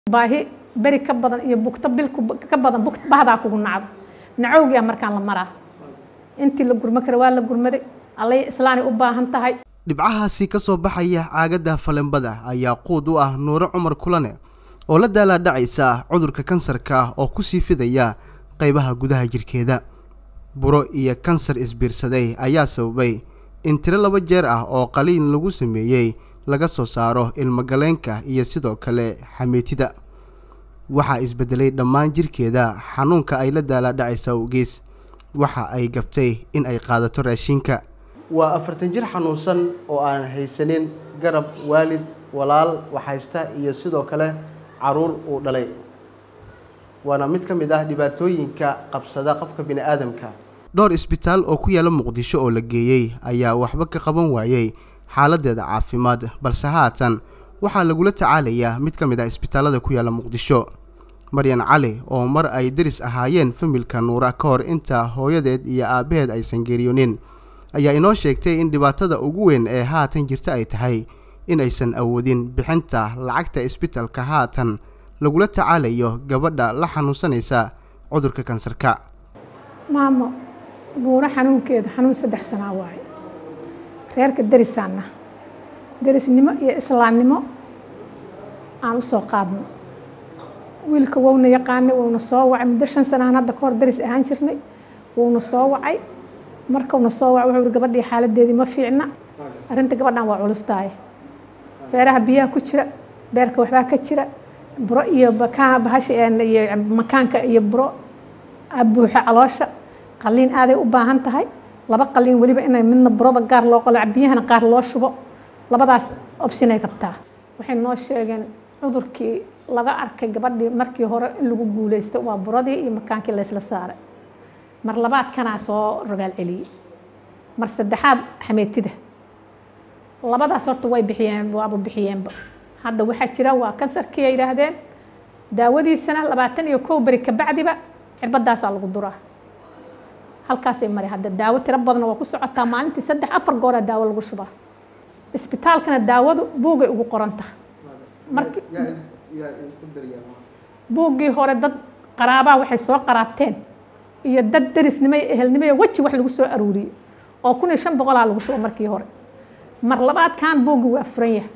baahi beri ka badan iyo bugto bil ka badan bugt bahdaa kugu nacdo nacowgiyaa markaan la maraa intii la gurmo kara waa la gurmaday allay islaanay u baahan tahay dhibcahaasi ka soo baxaya caagadda falenbada ayaa quud u ah nuure cumar kulane oo la daalaadhacaysa cudurka kansarka oo ku sii fidaya qaybaha gudaha jirkeeda buro iyo kansar isbiirsaday ayaa sababay in tiro laba jeer ah oo qaliin lagu sameeyey laga soo saaro ilmogaleenka iyo sidoo kale xamiitida waxaa isbedelay dhammaan jirkeeda xanuunka ay la daalaadhacaysa awgees waxa ay gabtay in ay qaadato raashinka waa afartan jir xanuunsan oo aan haysanin garab waalid walaal waxhaysta iyo sidoo kale caruur uu dhalay waana mid ka mid ah dhibaatooyinka qabsada qofka bini aadamka dhowr isbitaal oo ku yaala muqdisho oo la geeyey ayaa waxba ka qaban waayey xaaladeeda caafimaad balse haatan waxaa lagula tacaalayaa mid ka mid ah isbitaallada ku yaala muqdisho maryan cali oo mar ay deris ahaayeen familka nuura ka hor inta hooyadeed iyo aabbaheed aysan geeriyoonin ayaa inoo sheegtay in dhibaatada ugu weyn ee haatan jirta ay tahay in aysan awoodin bixinta lacagta isbitalka haatan lagula tacaalayo gabadha la xanuunsanaysa cudurka kansarka maamo buuro xanuunkeeda xanuun saddex sanaa waaye reerka derisaanna derisnimo iyo islaamnimo aan u soo qaadno wiilka wowna yaqaanay wuuna soo wacay muddo shan sanaan hadda ka hor deris ahaan jirnay wuuna soo wacay markauna soo wacay wuxuu ihi gabadhii xaaladeedii ma fiicna arrinta gabadhan waa culustaay feeraha biyaha ku jira beerka waxbaa ka jira buro iyo bahasha iyo makaanka iyo buro buuxa caloosha qaliin aaday u baahan tahay laba qaliin weliba inay midna burada gaar loo qalo biyahana qaar loo shubo labadaas optionay rabtaa waxay noo sheegeen cudurkii laga arkay gabadhii markii hore in lagu guuleysto waa buradii iyo makaankii laysla saaray mar labaadkanaa soo rogaal celiyey mar saddexaad xameetida labadaas horta way bixiyeen waaba bixiyeenba hadda waxaa jira waa kansarkii ay yidhaahdeen daawadiisana labaatan iyo kow beri kabacdiba cirbadaasaa lagu duraa halkaasay mari hadda daawo tiro badan waa ku socotaa maalintii saddex afar gooraa daawo lagu shubaa isbitaalkana daawadu buugay ugu qoranta marki buuggii hore dad qaraabaa waxay soo qaraabteen iyo dad derisnimo iyo ehelnimo iyo weji wax lagu soo aruuriyey oo kun iyo shan boqolaa lagu shubo markii hore mar labaadkan buuggii waa furan yahay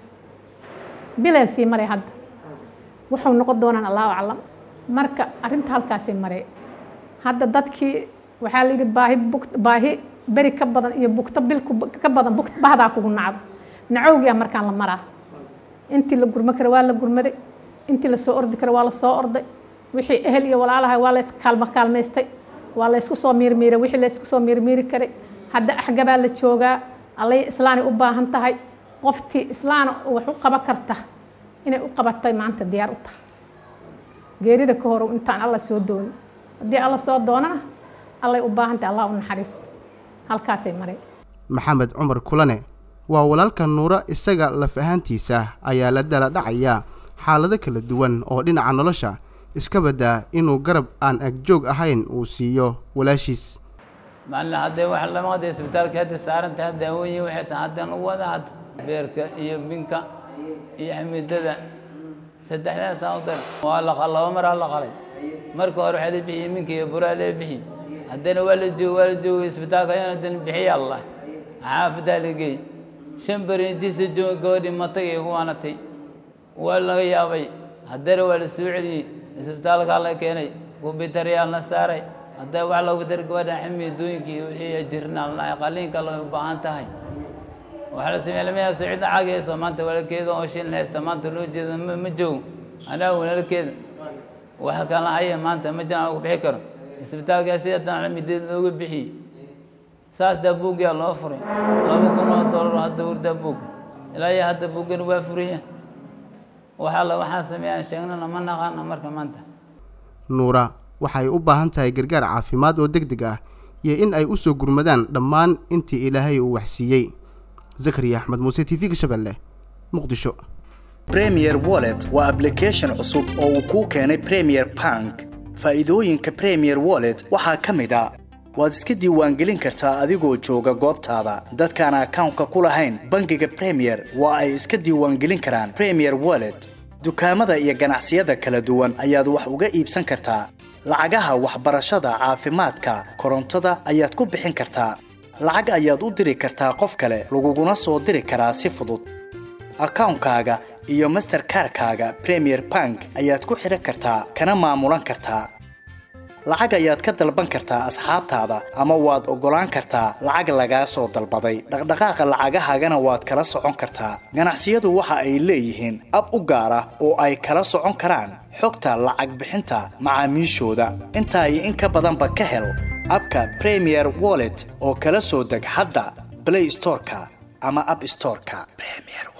bileen sii maray hadda wuxuu noqon doonaan allahu aclam marka arrinta halkaasii maray hadda dadkii waxaa la yidhi baahi bug baahi beri ka badan iyo bugto bil ka badan bugt bahdaa kugu nacdo nacowgiyaa markaan la maraa intii la gurmo kara waa la gurmaday intii lasoo ordi kara waa la soo orday wixii ehel iyo walaalahay waa lays kaalmo kaalmaystay waa laysku soo miirmiiray wixii laysku soo miirmiiri karay hadda axgabaa la joogaa allay islaanay u baahan tahay qoftii islaana wax u qaban karta inay u qabatay maanta diyaar u tahay geerida ka hor intaan alla soo doonin haddii alla soo doonana allay u baahan tahay allah u naxariisto halkaasay maray maxamed cumar kulane waa walaalka nuuro isaga laf ahaantiisa ayaa la dala dhacaya xaalado kala duwan oo dhinaca nolosha iska baddaa inuu garab aan agjoog ahayn uu siiyo walaashiis maalin haddee wax lama hadda isbitaalka hadda saarantahay daawooyin waxaysan haddaan u wada hadda beerka iyo binka iyo xamiidada saddexdaasaan u dar waa la laba maraa la qalay marka hore waxaa la bixiyey minka iyo buraa la bixiyey haddana waa la joogo waa la joogay isbitaalka ayaan haddana bixiya allah xaafadaa la geey shan beri intiisa jooga gabadhii matay ee kuwaanatay waa laga yaabay haddana waa la soo celiyey isbitaalkaa la keenay kubitaryaa la saaray hadda wax loogu dar gabadhan xamiidooyinkii wixii jirnaan lahay qaliinka loo u baahan tahay waxaa la sameeya lamayaa sicida caagayso maanta walaalkeeda oo shin haysta maanta loo jeeda ma joogo anaa walaalkeeda wax kala haya maanta ma jiraan ku bixi karo isbitaalkaa si haddana xamiideed looga bixiyey saas daa buugyaa loo furay laba kun oo dollar hadda hurdaa buugga ilaa iyo hadda buuggan waa furaya waxaa la waxaan sameeyaan sheegnana ma naqaana marka maanta nuura waxay u baahan tahay gargaar caafimaad oo deg deg ah iyo in ay u soo gurmadaan dhammaan intii ilaahay uu waxsiiyey zakariya axmed muuse t v-ga shabeelle muqdisho premier wallet waa ablication cusub oo uu kuu keenay premier bank faa'iidooyinka premier wallet waxaa ka mid a waad iska diiwaangelin kartaa adigoo jooga goobtaada dadkaan akawnka ku lahayn bangiga premier waa ay iska diiwaangelin karaan premier wallet dukaamada iyo ganacsiyada kala duwan ayaad wax uga iibsan kartaa lacagaha waxbarashada caafimaadka korontada ayaad ku bixin kartaa lacag ayaad u diri kartaa qof kale laguguna soo diri karaa si fudud akawnkaaga iyo masterkarkaaga premier bank ayaad ku xidhan kartaa kana maamulan kartaa lacag ayaad ka dalban kartaa asxaabtaada ama waad oggolaan kartaa lacag lagaa soo dalbaday dhaqdhaqaaqa lacagahaagana waad kala socon kartaa ganacsiyadu waxa ay leeyihiin ab u gaar ah oo ay kala socon karaan xogta lacag bixinta macaamiishooda intaa iyo in ka badanba ka hel abka premier wallet oo kala soo deg hadda blay storeka ama ab storeka